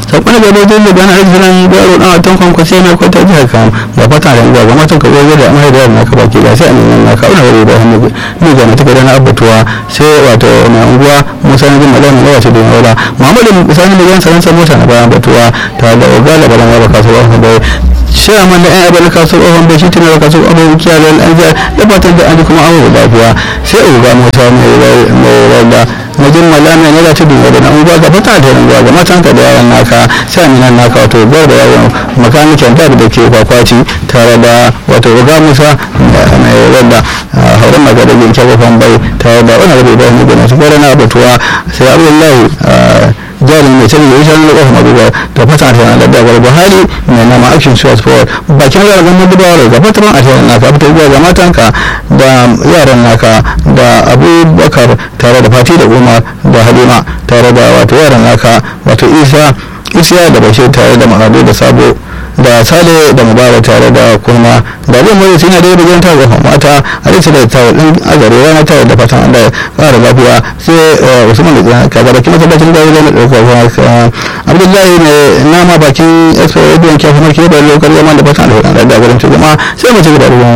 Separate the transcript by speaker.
Speaker 1: sakon da gaba zai gana arzikin garo dan watan kwankwasi na kwata jihar kam ba fata da ga matan ka gobe da amai da na ka baki ga sai a neman na ka wani da hannu ne ga mata da na abbatuwa sai wato na unguwa musa na jin magana da wace da wala muhammadu sani da yan sanan mota na bayan batuwa ta da ogala balan wa kasuwa da chairman da 'yan abin kasuwar ohun bai shi tunar kasuwar ohun kiyaye al'ajar da fatan da an kuma abu lafiya sai uga mota mai rada majin malami ne da tudun wadda na uba ga fata da ranguwa ga matan ka da yawan naka sai aminan naka wato bar da yawan makanikin da da ke kwakwaci tare da wato uga musa mai rada hauren magana yin kyawafan bai tare da wani rabu ibrahim da masu gwada na abatuwa sai abdullahi jari mai canji ya shan lokacin mabuwa da fata ta yana da dabar buhari mai nama action shots forward bakin yaran gama gudawa da fatan a tayan naka fita zuwa ga matanka da yaran naka da abubakar tare da fati da umar da halima tare da wato yaran naka wato isa isiya da bashir tare da ma'adu da sabo da sale da mubarak tare da kuma da zai mai suna da yadda ta ga mata a cikin da ta din azare rana ta da fatan Allah ya fara lafiya sai Usman da ka ga bakin masallacin da zai dauka kuma Abdullahi ne nama bakin expo radio ke kuma ke da lokacin zaman da fatan Allah ya da garin jama'a sai mu ci gaba da